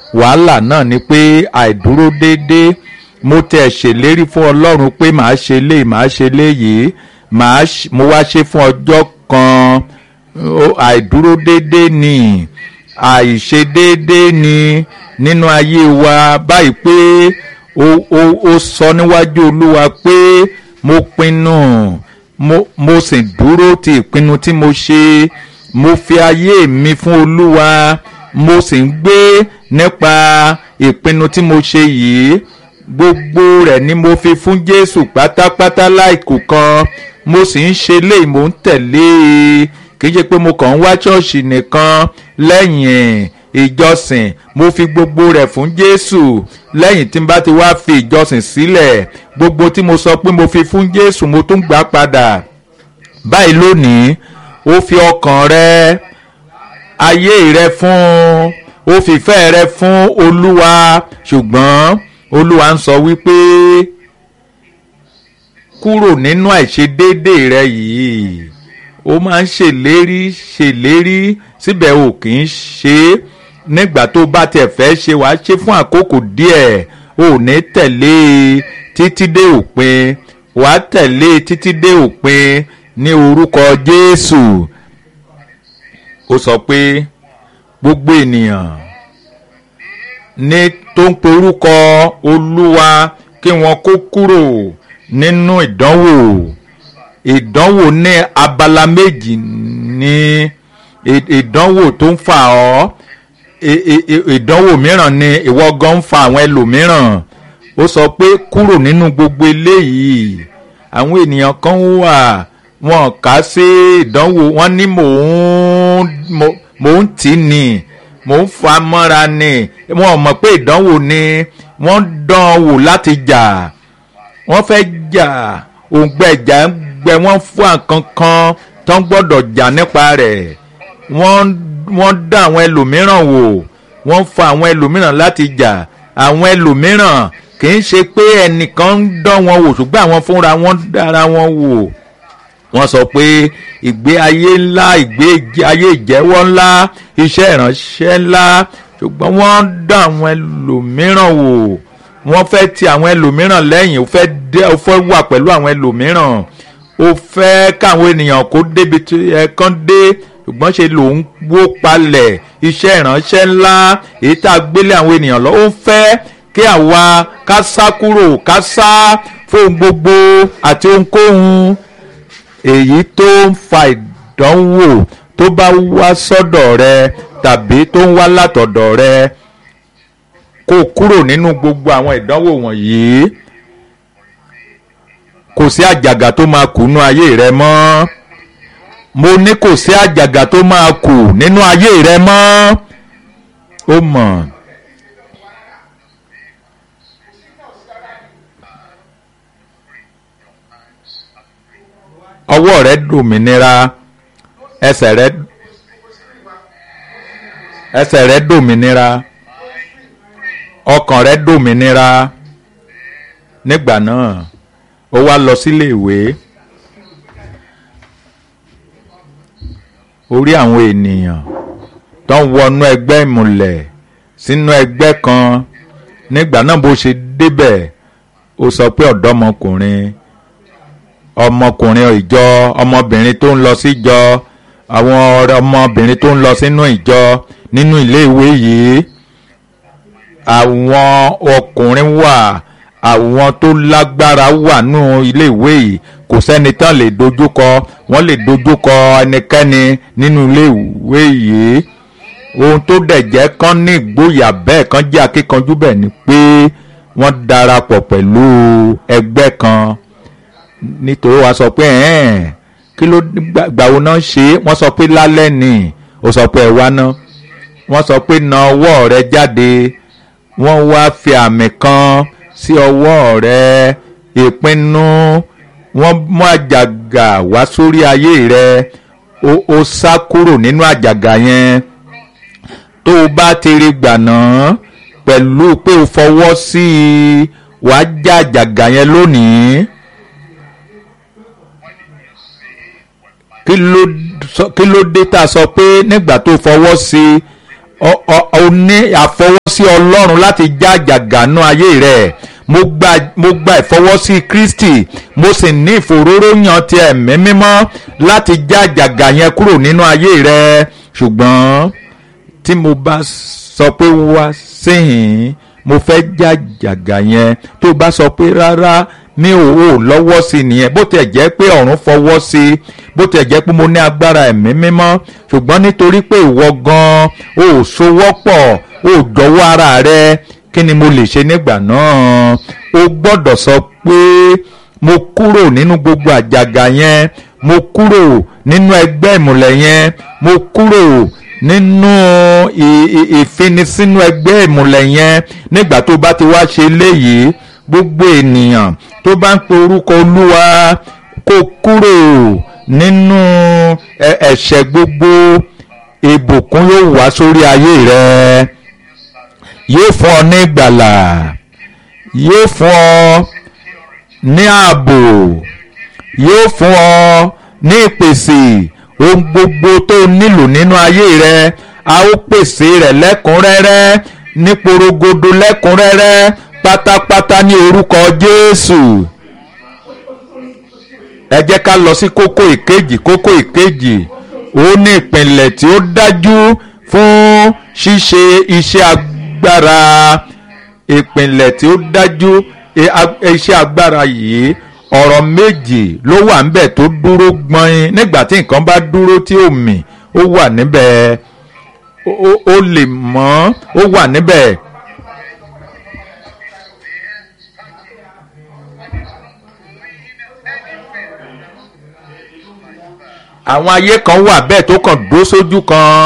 wàhálà náà ni pé àìdúró déédéé mo tẹ̀ ṣèlérí fún ọlọ́run pé màá ṣe léyìí màá ṣe léyìí màá mo wá ṣe fún ọjọ́ kan àìdúró déédéé ni àìṣe déédéé ni nínú ayé wa báyìí pé ó ó ó sọ níwájú olúwa pé mo pinnu mo mo sì dúró ti ìpinnu tí mo ṣe mo fi ayé mi fún olúwa mo sì ń gbé nípa ìpinnu tí mo ṣe yìí gbogbo rẹ̀ ni mo fi fún jésù pátápátá láìkù kan mo sì ń ṣe léyìí mo ń tẹ̀lé e kì í ṣe pé mo kàn ń wá ṣọ́ọ̀ṣì nìkan lẹ́yìn ìjọsìn mo fi gbogbo rẹ̀ fún jésù lẹ́yìn tí n bá ti wá fi ìjọsìn sílẹ̀ gbogbo tí mo sọ pé mo fi fún jésù mo tún gbà padà báyìí lónìí ó fi ọkàn rẹ ayé rẹ fún ó fìfẹ́ rẹ fún olúwa ṣùgbọ́n olúwa ń sọ wípé kúrò nínú àìṣedéédé rẹ yìí ó máa ń ṣèlérí ṣèlérí síbẹ̀ ò kì í ṣe é nígbà tó bá tiẹ̀ fẹ́ ṣe wàá ṣe fún àkókò díẹ̀ ò ní tẹ̀lé e títí dé òpin wàá tẹ̀lé e títí dé òpin ní orúkọ Jésù ó sọ pé gbogbo ènìyàn ní tó ń porúkọ Olúwa kí wọ́n kó kúrò nínú ìdánwò ìdánwò ní abala méjì ní ìdánwò tó ń fà ọ́ ìdánwò mìíràn ni ìwọ gan ń fa àwọn ẹlòmíràn ó sọ pé kúrò nínú gbogbo eléyìí àwọn ènìyàn kan wà wọn kà sí ìdánwò wọn ní mò ń mò ń tì ní mò ń fa mọ́ra ni wọn ò mọ̀ pé ìdánwò ni wọ́n dán wò láti jà wọ́n fẹ́ jà òǹgbẹ̀jà ń gbẹ wọ́n fún àkankan tó ń gbọ́dọ̀ jà nípa rẹ̀ wọ́n wọ́n dá àwọn ẹlòmíràn wò wọ́n fa àwọn ẹlòmíràn láti jà àwọn ẹlòmíràn kì í ṣe pé ẹnìkan ń dán wọn wò ṣùgbọ́n àwọn fúnra wọn dára wọn wò wọ́n sọ pé ìgbé ayé ńlá ìgbé ayé ìjẹ́wọ́ ńlá iṣẹ́ ìránṣẹ́ ńlá ṣùgbọ́n wọ́n dá àwọn ẹlòmíràn wò wọ́n fẹ́ ti àwọn ẹlòmíràn lẹ́yìn ó fẹ́ dé ó fẹ́ wà pẹ̀lú àwọn ẹlòmíràn ó fẹ́ káwọn ènìyàn kó débi tí ẹ kàn dé ṣùgbọ́n ṣe lòun wó palẹ̀ iṣẹ́ ìránṣẹ́ ńlá èyí tá a gbélé àwọn ènìyàn lọ ó fẹ́ kí àwa ká sá kúrò ká sá fún gbogbo àti ohunkóhun èyí tó ń fa ìdánwò tó bá wá sọ́dọ̀ rẹ tàbí tó ń wá látọ̀dọ̀ rẹ kó kúrò nínú gbogbo àwọn ìdánwò wọ̀nyí kò sí àjàgà tó máa kù nínú ayé rẹ mọ́ mo ní kò sí àjàgà tó máa kù nínú ayé rẹ mọ́ ó mọ̀. ọwọ́ rẹ dòmìnira ẹsẹ̀ rẹ ẹsẹ̀ rẹ dòmìnira ọkàn rẹ dòmìnira nígbà náà ó wá lọ sílé ìwé orí àwọn ènìyàn tó ń wọnú ẹgbẹ́ ìmùlẹ̀ sínú ẹgbẹ́ kan nígbà náà bó ṣe débẹ̀ ó sọ pé ọ̀dọ́mọkùnrin ọmọkùnrin ìjọ ọmọbìnrin tó ń lọ síjọ àwọn ọmọbìnrin tó ń lọ sínú ìjọ nínú ilé ìwé yìí àwọn ọkùnrin wà àwọn tó lágbára wà nínú ilé ìwé yìí kò sẹ́ni tán lè dojúkọ wọ́n lè dojúkọ ẹnikẹ́ni nínú ilé ìwé yìí ohun tó dẹ̀ jẹ́ kán ní ìgboyà bẹ́ẹ̀ kán jẹ́ akíkanjú bẹ́ẹ̀ ni pé wọ́n darapọ̀ pẹ̀lú ẹgbẹ́ kan nítorí wàá sọ pé ẹ̀ẹ́n kí ló gbà wo náà ṣe é wọ́n sọ pé lálẹ́ ni ó sọ pé ẹ wá ná wọ́n sọ pé na ọwọ́ rẹ jáde wọ́n wá fi àmì kan sí ọwọ́ rẹ ìpinnu wọ́n mú àjàgà wá sórí ayé rẹ ó ó sá kúrò nínú àjàgà yẹn tó o bá ti rí gbà náà pẹ̀lú pé o fọwọ́ sí i wàá já àjàgà yẹn lónìí. kí ló kí ló dé tá a sọ pé nígbà tó fọwọ́ sí ọ- ọ- o ní àfọwọ́sí ọlọ́run láti já àjàgànú ayé rẹ̀ mo gba mo gba ìfọwọ́sí kristi mo sì ní ìfòróróyàn ti ẹ̀mí mímọ́ láti já àjàgà yẹn kúrò nínú ayé rẹ̀ ṣùgbọ́n tí mo bá sọ pé wá síhìn mo fẹ́ já àjàgà yẹn tó bá sọ pé rárá mi ò ò lọ́wọ́ sí i nìyẹn bó tiẹ̀ jẹ́ pé ọ̀run fọwọ́ sí i bó tiẹ̀ jẹ́ pé mo ní agbára ẹ̀mí mímọ́ ṣùgbọ́n nítorí pé ìwọ gan-an ò sowọ́pọ̀ ò jọ̀wọ́ ara rẹ kí ni mo lè ṣe nígbà náà o gbọ́dọ̀ sọ pé mo kúrò nínú gbogbo àjàgà yẹn mo kúrò nínú ẹgbẹ́ ìmùlẹ̀ yẹn mo kúrò nínú ì- ì- ìfinisínú ẹgbẹ́ ìmùlẹ̀ yẹn nígbà tó bá ti wá ṣe léyìí gbogbo ènìyàn tó bá ń pe orúkọ olúwa kó kúrò nínú ẹ- ẹ̀ṣẹ̀ gbogbo ìbùkún yóò wá sórí ayé rẹ yóò fún ọ ní ìgbàlà yóò fún ọ ní ààbò yóò fún ọ ní ìpèsè ohun gbogbo tó o nílò nínú ayé rẹ a ó pèsè rẹ̀ lẹ́kùnrẹ́rẹ́ ní porogodo lẹ́kùnrẹ́rẹ́ pátápátá ní orúkọ Jésù ẹ jẹ́ ká lọ sí kókó ìkejì kókó ìkejì ó ní ìpìlẹ̀ tí ó dájú fún ṣíṣe iṣẹ́ agbára ìpìlẹ̀ tí ó dájú i- ag- iṣẹ́ agbára yìí ọ̀rọ̀ méjì ló wà níbẹ̀ tó dúró gbọ́n nígbà tí nǹkan bá dúró tí ó mì ó wà níbẹ̀ ó- ó- ó lè mọ́ ó wà níbẹ̀. àwọn ayé kan wà bẹ́ẹ̀ tó kàn dúró sójú kan.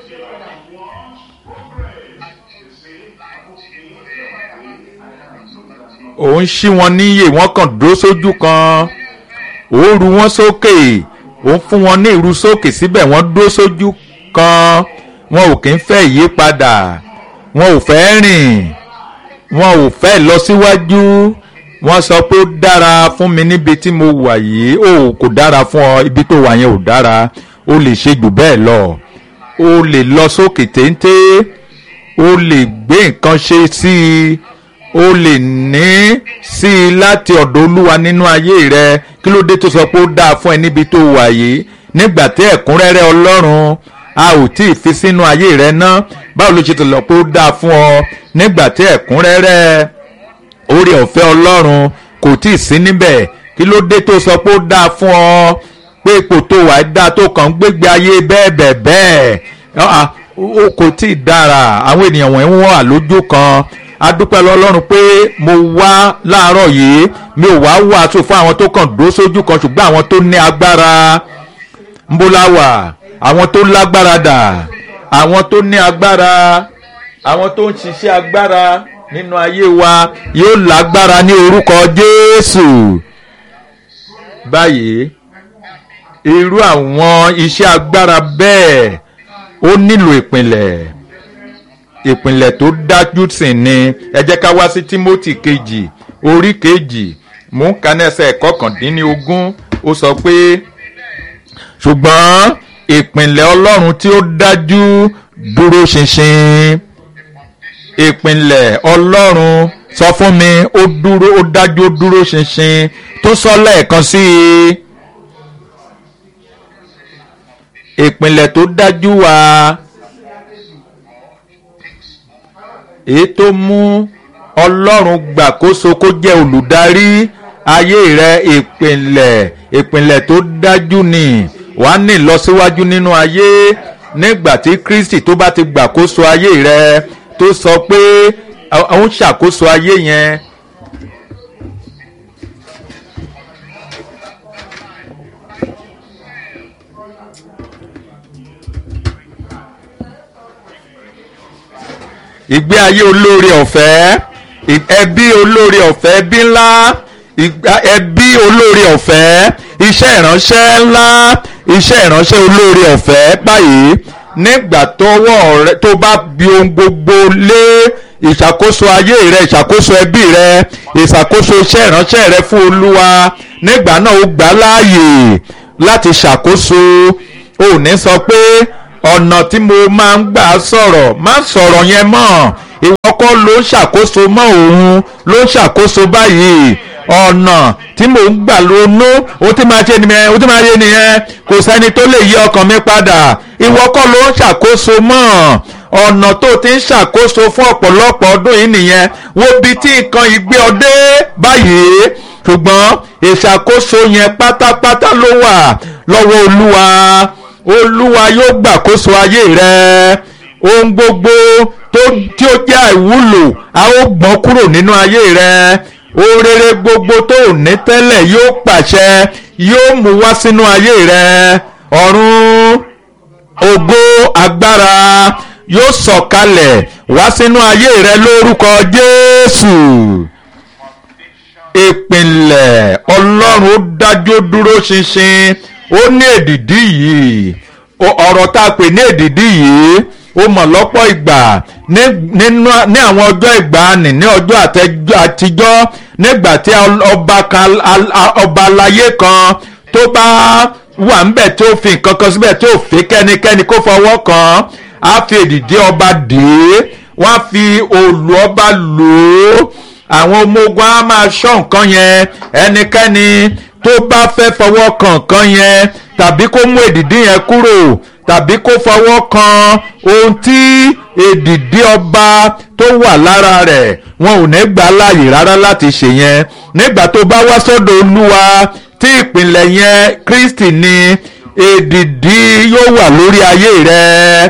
òun ṣí wọn níyè wọ́n kàn dúró sójú kan òun ru wọn sókè òun fún wọn ní ìrú sókè síbẹ̀ wọ́n dúró sójú kan wọn ò kí ń fẹ́ ìyípadà wọn ò fẹ́ rìn wọn ò fẹ́ lọ síwájú wọ́n sọ pé ó dára fún mi níbi tí mo wà yìí ó kò dára fún ọ ibi tó wà yẹn ò dára ó lè ṣe jù bẹ́ẹ̀ lọ ó lè lọ sókè téńté ó lè gbé nǹkan ṣe sí i ó lè ní sí i láti ọ̀dọ̀ olúwa nínú ayé rẹ kí ló dé tó sọ pé ó dáa fún ẹ níbi tó wà yìí nígbà tí ẹ̀kúnrẹ́rẹ́ ọlọ́run a ò tí ì fi sínú ayé rẹ ná báwo ló ṣe tó lọ pé ó dáa fún ọ nígbà tí ẹ̀kúnrẹ́rẹ́ orí ọ̀fẹ́ ọlọ́run kò tí ì sí níbẹ̀ kí ló dé tó sọ pé ó dáa fún ọ pé ipò tó wà dáa tó kàn ń gbégbé ayé bẹ́ẹ̀ bẹ́ẹ̀ bẹ́ẹ̀ Ah, ó kò tí ì dára àwọn ènìyàn wọ̀nyí wọ́n wà lójú kan adúpẹ́ lọ́lọ́run pé mo wá láàárọ̀ yìí mi ò wá wàásù fún àwọn tó kàn dúró sójú kan ṣùgbọ́n àwọn tó ní agbára ńbóláwà àwọn tó lágbára dà àwọn tó ní agbára àwọn tó ń ṣiṣẹ́ agbára nínú ayé wa yóò lágbára ní orúkọ Jésù báyìí irú àwọn iṣẹ́ agbára bẹ́ẹ̀ ó nílò ìpìlẹ̀ ìpìlẹ̀ tó dájú sí ni ẹ jẹ́ ká wá sí Tímótì kejì orí kejì mú kánẹ́sẹ̀ kọkàndínlógún ó sọ pé ṣùgbọ́n ìpìlẹ̀ Ọlọ́run tí ó dájú dúró ṣinṣin ìpìlẹ̀ Ọlọ́run sọ fún mi ó dúró ó dájú ó dúró ṣinṣin tó sọ lẹ́ẹ̀kan sí i ìpìlẹ̀ tó dájú wà èyí tó mú ọlọ́run gbàkóso kó jẹ́ olùdarí ayé rẹ ìpìlẹ̀ ìpìlẹ̀ tó dájú ni wà á ní ìlọsíwájú nínú ayé nígbà tí Kristi tó bá ti gbàkóso ayé rẹ tó sọ pé òun ṣàkóso ayé yẹn ìgbé ayé olóore ọ̀fẹ́ ẹbí olóore ọ̀fẹ́ ẹbí ńlá ẹbí olóore ọ̀fẹ́ iṣẹ́ ìránṣẹ́ ńlá iṣẹ́ ìránṣẹ́ olóore ọ̀fẹ́ báyìí nígbà tọwọ́ rẹ tó bá bi ohun gbogbo lé ìṣàkóso ayé rẹ ìṣàkóso ẹbí rẹ ìṣàkóso iṣẹ́ ìránṣẹ́ rẹ fún olúwa nígbà náà ó gbà láàyè láti ṣàkóso ò ní sọ pé ọ̀nà tí mo máa ń gbà sọ̀rọ̀ má sọ̀rọ̀ yẹn mọ́ ìwọ kọ́ ló ń ṣàkóso mọ́ òun ló ń ṣàkóso báyìí ọ̀nà tí mò ń gbà lónú ó ti máa ṣe nìyẹn ó ti máa ṣe nìyẹn kò sẹ́ni tó lè yí ọkàn mi padà ìwọ kọ́ ló ń ṣàkóso mọ́ ọ̀nà tó ti ń ṣàkóso fún ọ̀pọ̀lọpọ̀ ọdún yìí nìyẹn wo bí tí nǹkan yìí gbé ọ dé báyìí ṣùgbọ́n ìṣàkóso yẹn pátápátá ló wà lọ́wọ́ olúwa olúwa yóò gbàkóso ayé rẹ ohun gbogbo tó tí ó jẹ́ àìwúlò a ó gbọ́n kúrò nínú ayé rẹ ohun rere gbogbo tó ò ní tẹ́lẹ̀ yóò pàṣẹ yóò mú wá sínú ayé rẹ ọ̀run ògo agbára yóò sọ̀kalẹ̀ wá sínú ayé rẹ lórúkọ Jésù ìpìlẹ̀ Ọlọ́run ó dájú ó dúró ṣinṣin ó ní èdìdí yìí ọ̀rọ̀ tá a pè ní èdìdí yìí ó mọ̀ lọ́pọ̀ ìgbà ní àwọn ọjọ́ ìgbàanì ní ọjọ́ àtijọ́ nígbà tí ọba aláyé kan tó bá wà ńbẹ̀ tó fi nǹkan kan síbẹ̀ tó fi kẹ́nikẹ́ni kó fọwọ́ kàn á fi èdìdí ọba dè é wọ́n á fi òòlù ọba lò ó àwọn ọmọ ogun á máa ṣọ́ nǹkan yẹn ẹnikẹ́ni tó bá fẹ́ fọwọ́ kan nǹkan yẹn tàbí kó mú èdìdí yẹn kúrò tàbí kó fọwọ́ kan ohun tí èdìdí ọba tó wà lára rẹ̀ wọn ò ní gbà láàyè rárá láti ṣe yẹn nígbà tó bá wá sọ́dọ̀ olúwa tí ìpìlẹ̀ yẹn Kristi ni èdìdí yóò wà lórí ayé rẹ̀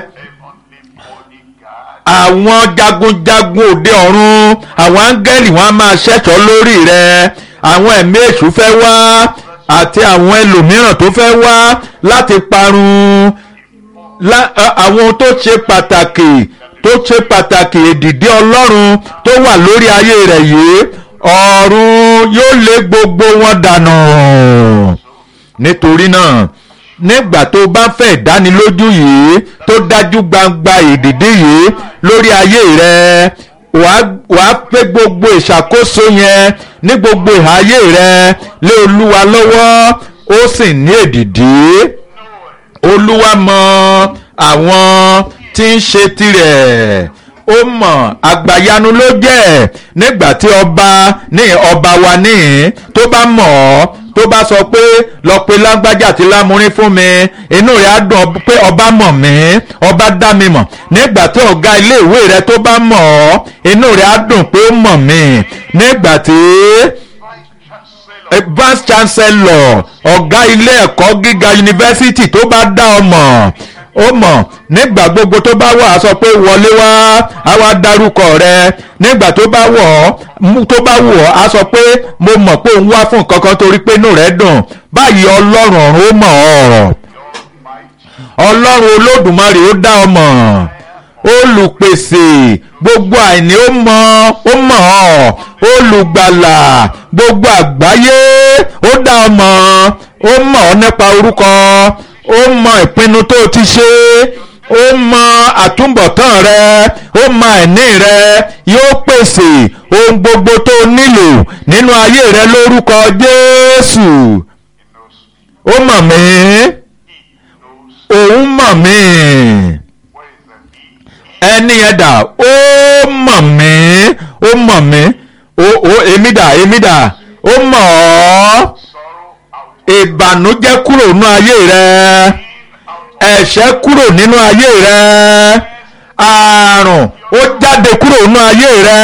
àwọn jagunjagun òde ọ̀run àwọn áńgẹ́lì wọn á máa ṣẹ̀tọ́ lórí rẹ̀ àwọn ẹ̀mí èṣù fẹ́ wá àti àwọn ẹlòmíràn tó fẹ́ wá láti parun àwọn tó ṣe pàtàkì tó ṣe pàtàkì èdìdí ọlọ́run tó wà lórí ayé rẹ̀ yìí ọ̀run yóò lé gbogbo wọn dànù nítorí náà nígbà tó bá fẹ́ ìdánilójú yìí tó dájú gbangba èdìdí yìí lórí ayé rẹ̀ wàá pé gbogbo ìṣàkóso yẹn ní gbogbo ìhà ayé rẹ̀ lé olúwa lọ́wọ́ ó sì ní èdìdí olúwa mọ àwọn tí ń ṣe tirẹ̀ ó mọ̀ àgbàyanu ló jẹ́ nígbà tí ọba ní ọba wa níhìn tó bá mọ̀ ọ́ tó bá sọ pé lọ pe lágbájá àti lámúrin fún mi inú rẹ̀ á dùn pé ọba mọ̀ mí ọba dá mi mọ̀ nígbà tí ọ̀gá iléèwé rẹ̀ tó bá mọ̀ ọ́ inú rẹ̀ á dùn pé ó mọ̀ mí nígbà tí vice chancellor ọ̀gá ilé ẹ̀kọ́ gíga yunifásitì tó bá dá ọ mọ̀ ó mọ̀ nígbà gbogbo tó bá wà á sọ pé wọlé wá á wá dárúkọ rẹ nígbà tó bá wọ̀ ọ́ tó bá wù ọ́ á sọ pé mo mọ̀ pé òun wá fún nǹkan kan torí pé inú rẹ̀ dùn báyìí ọlọ́run ọ̀run ó mọ̀ ọ́ ọlọ́run olódùmarè ó dá ọ mọ̀ olùpèsè gbogbo àìní ó mọ̀ ó mọ̀ ọ́ olùgbàlà gbogbo àgbáyé ó dá ọ mọ̀ ó mọ̀ ọ́ nípa orúkọ ó mọ ìpinnu tó ti ṣe ó mọ àtúbọ̀tán rẹ ó mọ àìní rẹ yóò pèsè ohun gbogbo tó nílò nínú ayé rẹ lórúkọ Jésù ó mọ̀ mí òun mọ̀ mí ẹni yẹn dà ó mọ̀ mí ó mọ̀ mí ó èmi dà èmi dà ó mọ̀ ọ́ ìbànújẹ́ kúrò nínú ayé rẹ ẹ̀ṣẹ̀ kúrò nínú ayé rẹ àrùn ó jáde kúrò nínú ayé rẹ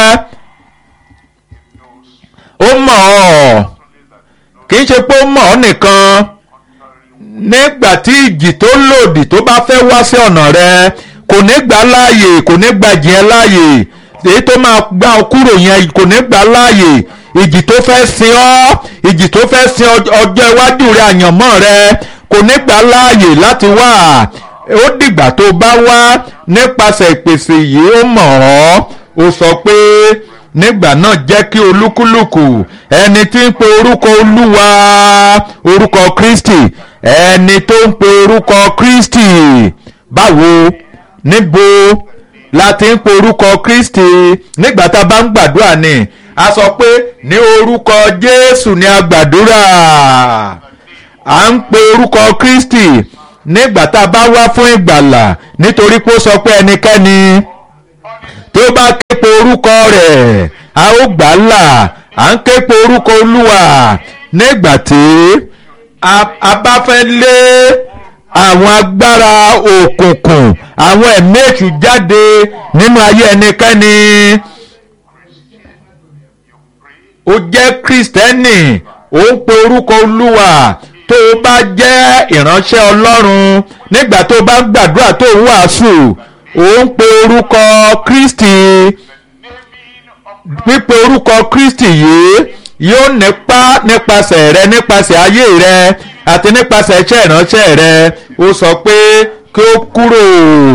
ó mọ̀ ọ́ kì í ṣe pé ó mọ̀ ọ́ nìkan nígbà tí ìjì tó lòdì tó bá fẹ́ wá sí ọ̀nà rẹ kò ní gbà láàyè kò ní gbà jìn láàyè èyí tó máa gbà ọ kúrò yẹn kò ní gbà láàyè ìjì tó fẹ́ sin ọ́ ìjì tó fẹ́ sin ọjọ́ iwájú rẹ àyànmọ́ rẹ kò ní gbà láàyè láti wá ó dìgbà tó bá wá nípasẹ̀ ìpèsè yìí ó mọ̀ ọ́ ó sọ pé nígbà náà jẹ́ kí olúkúlùkù ẹni tí ń pe orúkọ olúwa orúkọ kristi ẹni tó ń pe orúkọ kristi báwo níbo la ti ń pe orúkọ kristi nígbà tá a bá ń gbàdúrà ni a sọ pé ní orúkọ jésù ni a gbàdúrà à ń pe orúkọ kristi nígbà tá a bá wá fún ìgbàlà nítorí pé ó sọ pé ẹnikẹ́ni tó bá képe orúkọ rẹ̀ a ó gbà á là à ń képe orúkọ olúwa nígbà tí a bá fẹ́ lé àwọn agbára òkùnkùn àwọn ẹ̀mí èṣù jáde nínú ayé ẹnikẹ́ni ó jẹ́ kristẹni ó ń pe orúkọ olúwa tó o bá jẹ́ ìránṣẹ́ ọlọ́run nígbà tó o bá ń gbàdúrà tó o ń wàásù ó ń pe orúkọ kristi pípe orúkọ kristi yìí yóò nípa nípasẹ̀ rẹ nípasẹ̀ ayé rẹ àti nípasẹ̀ iṣẹ́ ìránṣẹ́ rẹ ó sọ pé kí ó kúrò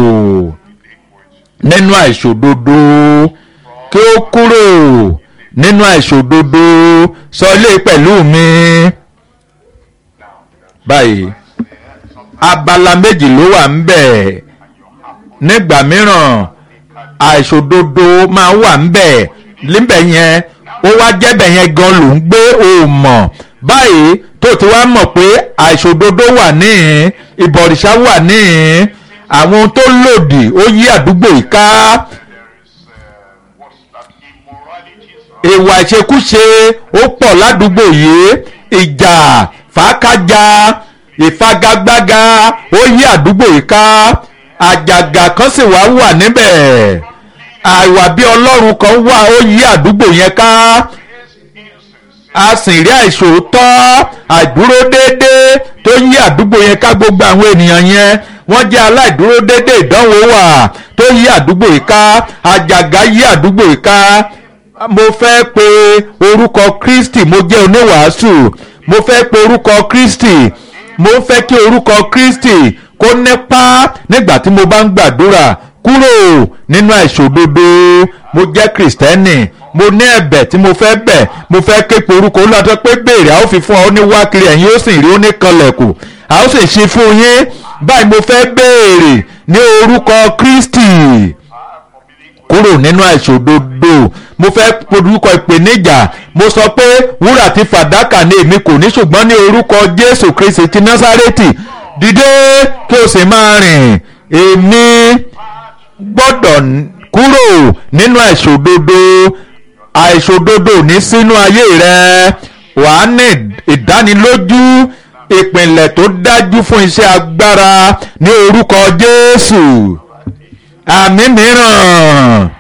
nínú àìṣòdodo kí ó kúrò nínú àìṣòdodo sọ ilé pẹ̀lú mi báyìí abala méjì ló wà ń bẹ̀ nígbà mìíràn àìṣòdodo máa wà ń bẹ̀ níbẹ̀ yẹn ó wá jẹ́bẹ̀ yẹn gan ló ń gbé o mọ̀ báyìí tó ti wá mọ̀ pé àìṣòdodo wà níhìn ìbọ̀rìṣà wà níhìn àwọn tó lòdì ó yí àdúgbò yìí ká ìwà ìṣekúṣe ó pọ̀ ládùúgbò yìí ìjà fàákájà ìfagagbága ó yí àdúgbò yìí ká àjàgà kan sì wá wà níbẹ̀ àìwà bí ọlọ́run kan wà ó yí àdúgbò yẹn ká a sì rí àìṣòótọ́ àìdúró déédéé tó yí àdúgbò yẹn ká gbogbo àwọn ènìyàn yẹn wọ́n jẹ́ aláìdúró déédéé ìdánwò wà tó yí àdúgbò yìí ká àjàgà yí àdúgbò yìí ká mo fẹ́ pe orúkọ Kristi mo jẹ́ oníwàásù mo fẹ́ pe orúkọ Kristi mo fẹ́ kí orúkọ Kristi kó nípa nígbà tí mo bá ń gbàdúrà kúrò nínú àìṣòdodo mo jẹ́ kìrìsìtẹ́nì mo ní ẹ̀bẹ̀ tí mo fẹ́ bẹ̀ mo fẹ́ képe orúkọ olùdó pé béèrè a ó fi fún ọ ní wákìrì ẹ̀yin ó sì rí ó ní kanlẹ̀kùn a ó sì ṣe fún yín báyìí mo fẹ́ béèrè ní orúkọ Kristi kúrò nínú àìṣòdodo mo fẹ́ orúkọ ìpèníjà mo sọ pé wúrà àti fàdákà ni èmi kò ní ṣùgbọ́n ní orúkọ Jésù Kristi ti Násárẹ́tì dìde kí o sì máa rìn èmi gbọ́dọ̀ kúrò nínú àìṣòdodo àìṣòdodo ní sínú ayé rẹ wàá ní ìdánilójú ìpìlẹ̀ tó dájú fún iṣẹ́ agbára ní orúkọ Jésù àmì mìíràn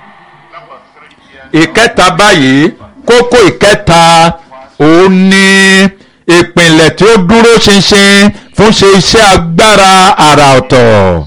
ìkẹta báyìí kókó ìkẹta òun ni ìpìlẹ̀ tí ó dúró ṣinṣin fún ṣe iṣẹ́ agbára àrà ọ̀tọ̀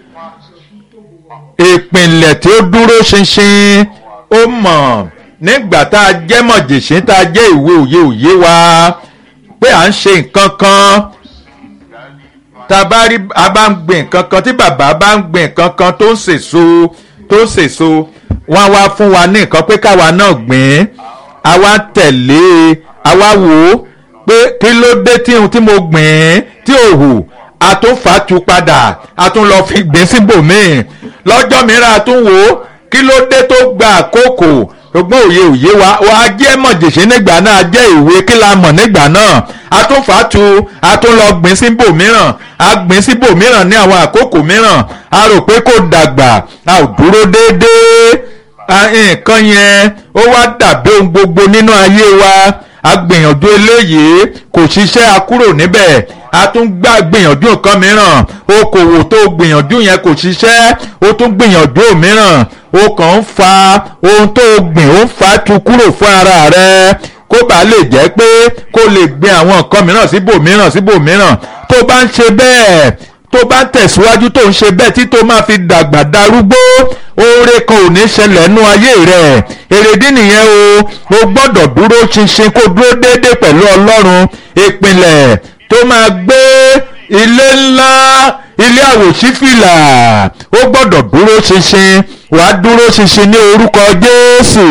ìpìlẹ̀ tí ó dúró ṣinṣin ó mọ̀ nígbà tá a jẹ́ mọ̀jèṣín tá a jẹ́ ìwé òye òye wa pé à ń ṣe nǹkan kan tá a bá rí a bá ń gbìn nǹkan kan tí bàbá bá ń gbìn nǹkan kan tó ń sèso tó ń sèso wọ́n wá fún wa ní nǹkan pé káwa náà gbìn àwa tẹ̀lé àwa wò ó pé kí ló dé tí ohun tí mo gbìn tí ò hù a tún fà á tu padà a tún lọ fi gbìn síbòmíì lọ́jọ́ mìíràn a tún wò ó kí ló dé tó gba àkókò ṣùgbọ́n òye òye wa wa jẹ́ mọ̀jèṣe nígbà náà jẹ́ ìwé kí la mọ̀ nígbà náà a tún fà á tu a tún lọ gbìn síbòmíràn a gbìn síbòmíràn ní àwọn àkókò mìíràn a rò pé kò dàgbà a ò dúró déédéé nǹkan yẹn ó wá dàbí ohun gbogbo nínú ayé wa a gbìyànjú eléyìí kò ṣiṣẹ́ a kúrò níbẹ̀ a tún gbà gbìyànjú nǹkan mìíràn okòwò tó gbìyànjú yẹn kò ṣiṣẹ́ ó tún gbìyànjú mìíràn ó kàn ń fa ohun tó gbìn ó ń fa tu kúrò fún ara rẹ kó bàa lè jẹ́ pé kó lè gbin àwọn nǹkan mìíràn síbòmíràn síbòmíràn tó bá ń ṣe bẹ́ẹ̀ tó bá ń tẹ̀síwájú tó ń ṣe bẹ́ẹ̀ tí tó máa fi dàgbà darúgbó oore kan ò ní ṣẹlẹ̀ nú ayé rẹ̀ èrèdí nìyẹn o o gbọ́dọ̀ dúró ṣinṣin kó dúró déédéé pẹ̀lú ọlọ́run ìpìlẹ̀ tó máa gbé ilé ńlá ilé àwòṣífìlà ó gbọ́dọ̀ dúró ṣinṣin wàá dúró ṣinṣin ní orúkọ Jésù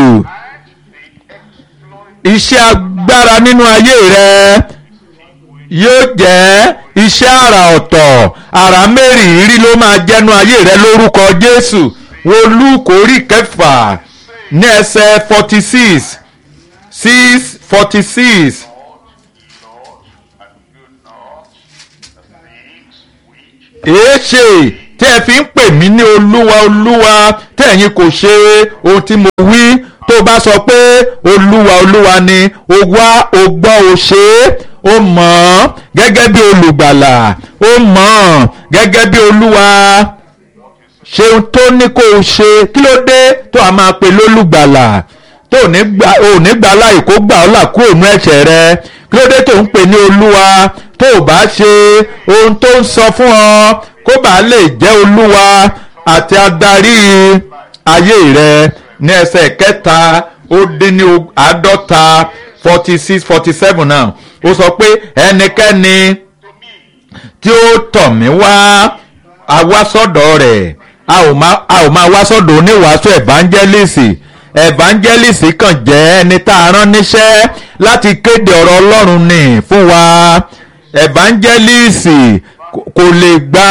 iṣẹ́ agbára nínú ayé rẹ yóò jẹ́ iṣẹ́ àrà ọ̀tọ̀ àrà mẹ́rìírí ló máa jẹ́nu ayé rẹ lórúkọ Jésù wo Lúùkù orí kẹfà ní ẹsẹ̀ forty six six forty six. Lord, and do not the things which èé ṣe tí ẹ fi ń pè mí ní olúwa olúwa tí ẹ̀yin kò ṣe ohun tí mo wí tó bá sọ pé olúwa olúwa ni o wá o gbọ́ o ṣe é o mọ̀ ọ́n gẹ́gẹ́ bí olùgbàlà o mọ̀ ọ́n gẹ́gẹ́ bí olúwa ṣe ohun tó ní kó o ṣe kí ló dé tó a máa pè lólùgbàlà tó ò ní gbà ò ní gbà láì kó gbà ọ́ là kúrò nú ẹ̀ṣẹ̀ rẹ kí ló dé tó ń pè ní olúwa tó o bá ṣe ohun tó ń sọ fún ọ kó bàa lè jẹ́ olúwa àti adarí ayé rẹ ní ẹsẹ̀ kẹta ó dín ní àádọ́ta forty six forty seven náà ó sọ pé ẹnikẹ́ni tí ó tọ̀ mí wá a wá sọ́dọ̀ rẹ̀ a ò máa a ò máa wá sọ́dọ̀ oníwàásù evangelist evangelist kàn jẹ́ ẹni tá a rán níṣẹ́ láti kéde ọ̀rọ̀ ọlọ́run ní fún wa evangelist kò lè gba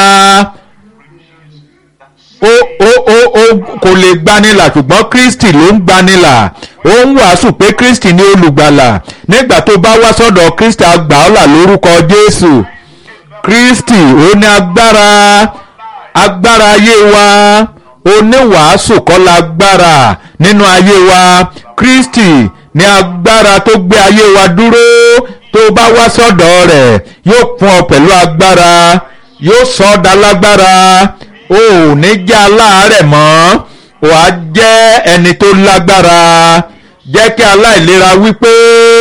ó ó ó ó kò lè gbanilà ṣùgbọ́n kristi ló ń gbanilà ó ń wàásù pé kristi ní olùgbàlà nígbà tó bá wá sọ́dọ̀ kristi àgbà ọ̀là lórúkọ jésù kristi ó ní agbára agbára ayé wa oníwàásù kọ́ la agbára nínú ayé wa kristi ní agbára tó gbé ayé wa dúró tó bá wá sọ́dọ̀ rẹ̀ yóò kún ọ pẹ̀lú agbára yóò sọ ọ́ dá lágbára o ò ní jẹ́ aláàárẹ̀ mọ́ o á jẹ́ ẹni tó lágbára jẹ́ kí aláìlera wípé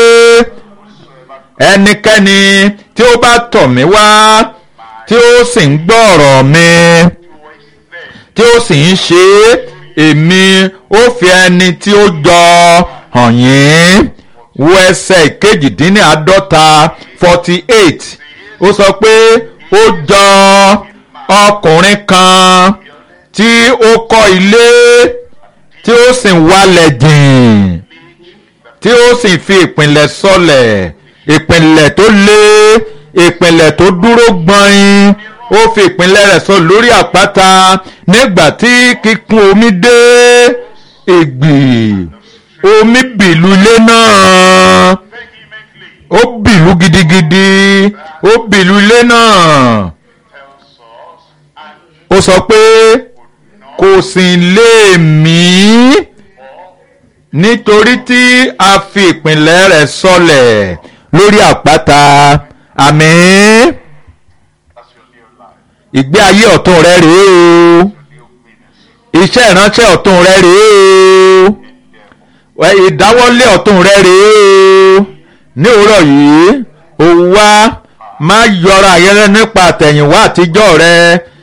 ẹnikẹ́ni tí ó bá tọ̀ mí wá tí ó sì ń gbọ́ ọ̀rọ̀ mi tí ó sì ń ṣe é èmi ó fi ẹni tí ó jọ hàn yín wo ẹsẹ̀ kejìdínláàádọ́ta forty eight ó sọ pé ó jọ ọkùnrin kan tí ó kọ́ ilé tí ó sì wálẹ̀ jìn tí ó sì fi ìpìlẹ̀ sọlẹ̀ ìpìlẹ̀ tó lé ìpìlẹ̀ tó dúró gbọ̀nyìn ó fi ìpìlẹ̀ rẹ̀ sọ lórí àpáta nígbà tí kíkún omi dé ìgbì omi bìlú ilé náà ó bìlú gidigidi ó bìlú ilé náà ó sọ pé kò sì lè mí nítorí tí a fi ìpìlẹ̀ rẹ̀ sọlẹ̀ lórí àpáta àmín ìgbé ayé ọ̀tún rẹ rèé o iṣẹ́ ìránṣẹ́ ọ̀tún rẹ rèé o ìdáwọ́lé ọ̀tún rẹ rèé o ní òwúrọ̀ yìí ó wá má yọra ayẹyẹ nípa àtẹ̀yìnwá àtijọ́ rẹ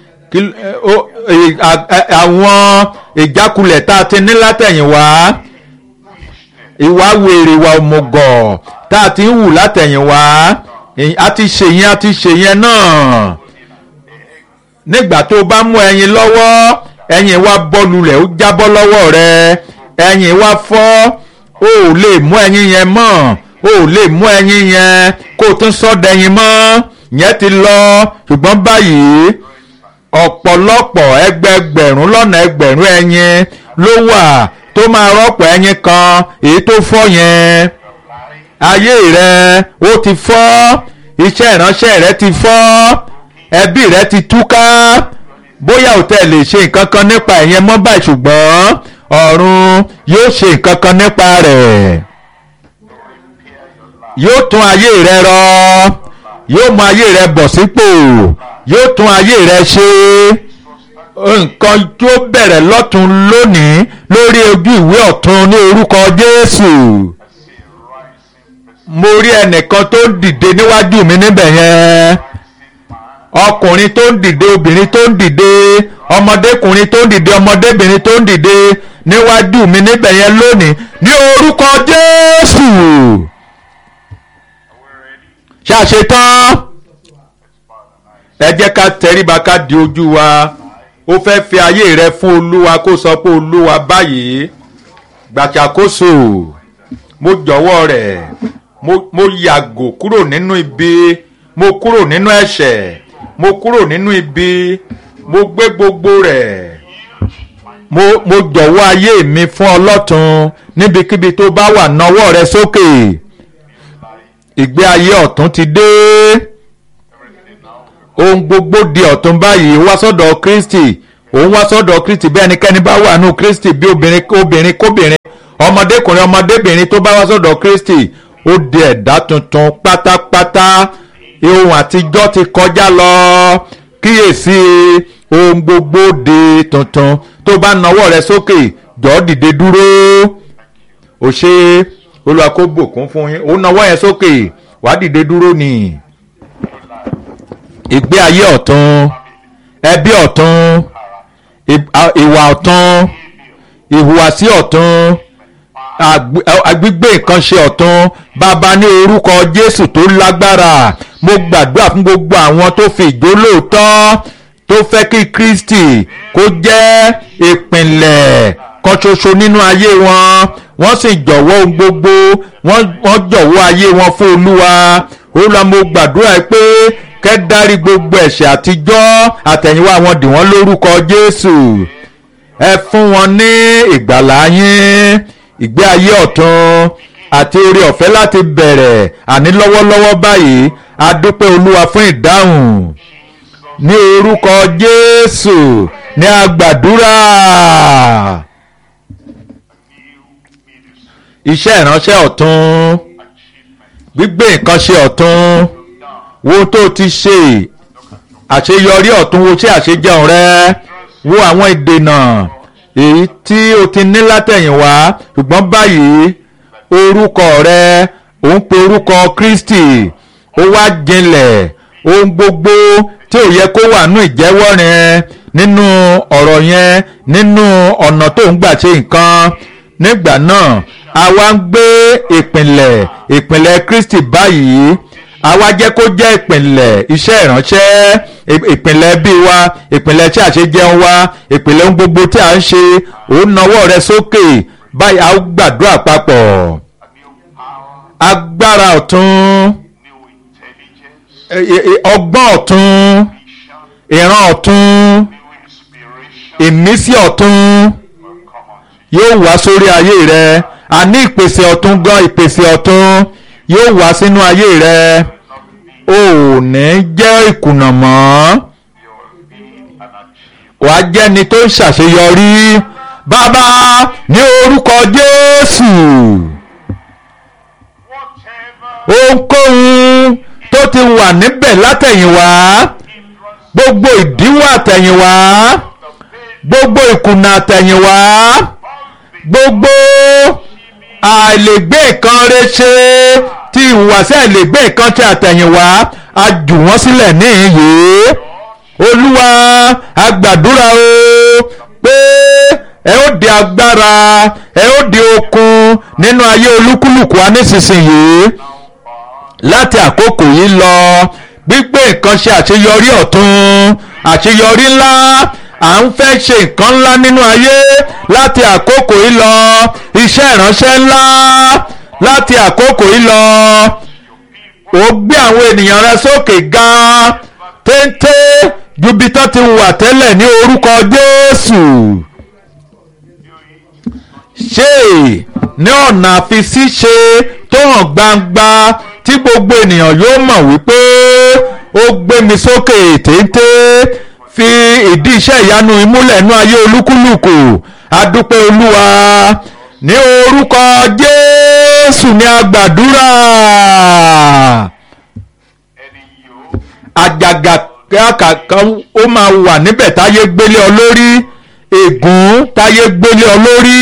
àwọn ìjákulẹ̀ tá a ti ní látẹ̀yìnwá ìwà wèrè ìwà òmùgọ̀ tá a ti ń wù látẹ̀yìnwá a ti ṣèyẹn a ti ṣèyẹn náà nígbà tó bá mú ẹyin lọ́wọ́ ẹyin wá bọ́ lulẹ̀ ó jábọ́ lọ́wọ́ rẹ ẹyin wá fọ́ o ò lè mú ẹyin yẹn mọ́ o ò lè mú ẹyin yẹn kó o tún sọ́dẹ̀yìn mọ́ yẹn ti lọ ṣùgbọ́n báyìí ọ̀pọ̀lọpọ̀ ẹgbẹgbẹ̀rún lọ́nà ẹgbẹ̀rún ẹyin ló wà tó máa rọ́pò ẹyin kan èyí tó fọ́ yẹn ayé rẹ ó ti fọ́ iṣẹ́ ìránṣẹ́ rẹ ti fọ́ ẹbí rẹ ti túká bóyá ò tẹ̀ lè ṣe nǹkan kan nípa ẹ̀yẹn mọ́ báyìí ṣùgbọ́n ọ̀run yóò ṣe nǹkan kan nípa rẹ̀ yóò tún ayé rẹ rọ yóò mú ayé rẹ bọ̀ sípò yóò tún ayé rẹ ṣe nǹkan tó bẹ̀rẹ̀ lọ́tún lónìí lórí ojú ìwé ọ̀tún ní orúkọ Jésù mo rí ẹnìkan tó ń dìde níwájú mi níbẹ̀ yẹn ọkùnrin tó ń dìde obìnrin tó ń dìde ọmọdékùnrin tó ń dìde ọmọdébìnrin tó ń dìde níwájú mi níbẹ̀ yẹn lónìí ní orúkọ Jésù ṣàṣetán ẹ jẹ́ ká tẹríba ká di ojú wa ó fẹ́ fi ayé rẹ fún olúwa kó sọ pé olúwa báyìí gbàṣàkóso mo jọ̀wọ́ rẹ̀ mo yàgò kúrò nínú ibi mo kúrò nínú ẹ̀ṣẹ̀ mo kúrò nínú ibi mo gbé gbogbo rẹ̀ mo mo jọ̀wọ́ ayé mi fún ọlọ́tun níbikíbi tó bá wà nawọ́ rẹ sókè ìgbé ayé ọ̀tún ti dé ohun gbogbo di ọ̀tun báyìí wá sọ́dọ̀ kristi òun wá sọ́dọ̀ kristi bí ẹnikẹ́ni bá wà nù kristi bí obìnrin obìnrin kóbìnrin ọmọdékùnrin ọmọdébìnrin tó bá wá sọ́dọ̀ kristi ó di ẹ̀dá tuntun pátápátá ohun àtijọ́ ti kọjá lọ kíyèsí ohun gbogbo di tuntun tó bá nawọ́ rẹ sókè jọ̀ọ́ dìde dúró ó ṣe olúwa kó bùkún fún yín ó nawọ́ yẹn sókè wàá dìde dúró ni ìgbé ayé ọ̀tun ẹbí ọ̀tun ìwà ọ̀tun ìhùwàsí ọ̀tun agbígbé nǹkan ṣe ọ̀tun bàbá ní orúkọ jésù tó lágbára mo gbàdúrà fún gbogbo àwọn tó fi ìjólóòtọ́ tó fẹ́ kí kristi kó jẹ́ ìpìnlẹ̀ kan ṣoṣo nínú ayé wọn wọ́n sì jọ̀wọ́ ohun gbogbo wọ́n jọ̀wọ́ ayé wọn fún olúwa olúwa mo gbàdúrà pé kẹ́ dárí gbogbo ẹ̀ṣẹ̀ àtijọ́ àtẹ̀yìnwá wọn dì wọ́n lórúkọ jésù ẹ fún wọn ní ìgbàlá yín ìgbé ayé ọ̀tun àti oore ọ̀fẹ́ láti bẹ̀rẹ̀ àní lọ́wọ́lọ́wọ́ báyìí a dúpẹ́ olúwa fún ìdáhùn ní orúkọ jésù ní agbàdúrà iṣẹ́ ìránṣẹ́ ọ̀tun gbígbé nǹkan ṣe ọ̀tun wo tó ti ṣe àṣeyọrí ọ̀tun wo ṣé àṣejẹun rẹ wo àwọn ìdènà èyí tí o ti ní látẹ̀yìnwá ṣùgbọ́n báyìí orúkọ rẹ ò ń pe orúkọ kristi ó wá jinlẹ̀ ohun gbogbo tí ò yẹ kó wà nínú ìjẹ́wọ́ rẹ nínú ọ̀rọ̀ yẹn nínú ọ̀nà tó ń gbà ṣe nǹkan nígbà náà a wá ń gbé ìpìlẹ̀ ìpìlẹ̀ kristi báyìí a wá jẹ́ kó jẹ́ ìpìlẹ̀ iṣẹ́ ìránṣẹ́ ìpìlẹ̀ bí wa ìpìlẹ̀ tí a ṣe jẹun wa ìpìlẹ̀ ohun gbogbo tí a ń ṣe òun nawọ́ rẹ sókè báyìí a gbàdúrà papọ̀ agbára ọ̀tun ọgbọ́n ọ̀tun ìran ọ̀tun ìmísí ọ̀tun yóò wá sórí ayé rẹ a ní ìpèsè ọ̀tun gan ìpèsè ọ̀tun yóò wá sínú ayé rẹ ò ní jẹ́ ìkùnà mọ́ wà á jẹ́ni tó ń ṣàṣeyọrí bàbá ní orúkọ Jésù ohunkóhun tó ti wà níbẹ̀ látẹ̀yìnwá gbogbo ìdíwọ́ àtẹ̀yìnwá gbogbo ìkùnà àtẹ̀yìnwá gbogbo àìlègbé nǹkan rẹ ṣe tí ìhùwàsí àìlègbé nǹkan tí àtẹ̀yìnwá a jù wọ́n sílẹ̀ níhìnyí olúwa a gbàdúrà o pé ẹ ó di agbára ẹ ó di okun nínú ayé olúkúlùkù wa nísinsìnyí láti àkókò yìí lọ gbígbé nǹkan ṣe àṣeyọrí ọ̀tun àṣeyọrí ńlá à ń fẹ́ ṣe nǹkan ńlá nínú ayé láti àkókò yìí lọ iṣẹ́ ìránṣẹ́ ńlá láti àkókò yìí lọ ó gbé àwọn ènìyàn rẹ sókè gan téńté ju bí tó ti wà tẹ́lẹ̀ ní orúkọ Jésù ṣe ní ọ̀nà àfisíṣe tó hàn gbangba tí gbogbo ènìyàn yóò mọ̀ wípé ó gbé mi sókè téńté fi ìdí iṣẹ́ ìyanu ìmúlẹ̀ nú ayé olúkúlùkù adúpẹ́ olúwa ní orúkọ jésù ní agbàdúrà àjàgà kankan ó máa wà níbẹ̀ táyé gbélé ọ lórí ègún táyé gbélé ọ lórí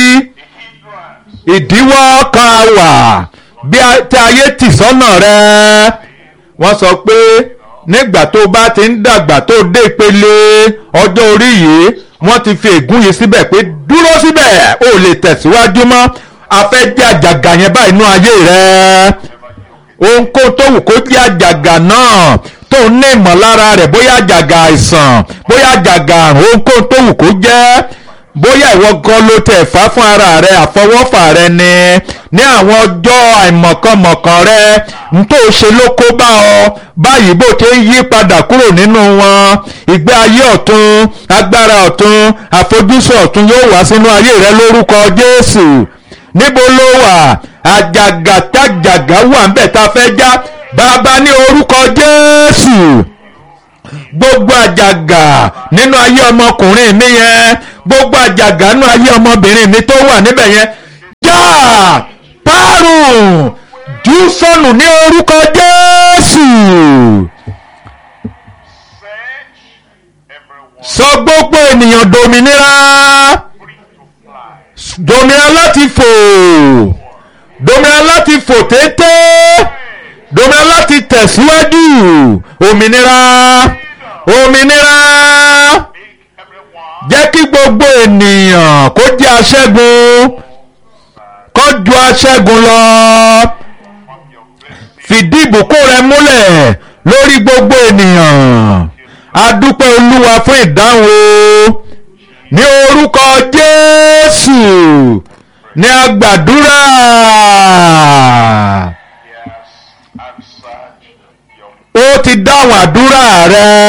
ìdíwọ́ kan wà bí tí ayé tì sọ́nà rẹ wọ́n sọ pé nígbà tó bá ti ń dàgbà tó dé ìpele ọjọ́ orí yìí wọ́n ti fi ègún yìí síbẹ̀ pé dúró síbẹ̀ ó lè tẹ̀síwájú mọ́ afẹ́jẹ́ àjàgà yẹn báyìí nú ayé rẹ̀ ohunkóhun tó wù kó jẹ́ àjàgà náà tó ń ní ìmọ̀lára rẹ̀ bóyá àjàgà àìsàn bóyá àjàgà àrùn ohunkóhun tó wù kó jẹ́ bóyá ìwọ gan ló tẹ̀ fà fún ara rẹ àfọwọ́fà rẹ ni ní àwọn ọjọ́ àìmọ̀kànmọ̀kàn rẹ n tó ṣe ló kó bá ọ báyìí bó ṣe ń yí padà kúrò nínú wọn ìgbé ayé ọ̀tun agbára ọ̀tun àfojúsùn ọ̀tun yóò wá sínú ayé rẹ lórúkọ Jésù níbo ló wà àjàgà tájàgà wà ń bẹ̀ tá a fẹ́ já bàbá ní orúkọ Jésù gbogbo àjàgà nínú ayé ọmọkùnrin mi yẹn gbogbo àjàgà nínú ayé ọmọbìnrin mi tó wà níbẹ̀ yẹn já parun jù sọnù ní orúkọ Jésù Search everyone sọ gbogbo ènìyàn dòmìnira free to fly. dòmìnira láti fò dòmìnira láti fò téńté dòmìnira láti tẹ̀síwájú òmìnira òmìnira Make everyone jẹ́ kí gbogbo ènìyàn kó jẹ́ aṣẹ́gun kó ju aṣẹ́gun lọ from your blessing. fìdí ìbùkún rẹ múlẹ̀ lórí gbogbo ènìyàn adúpẹ́ olúwa fún ìdáhùn o ní orúkọ jésù ní agbàdúrà He has answered your ó ti dáhùn àdúrà rẹ.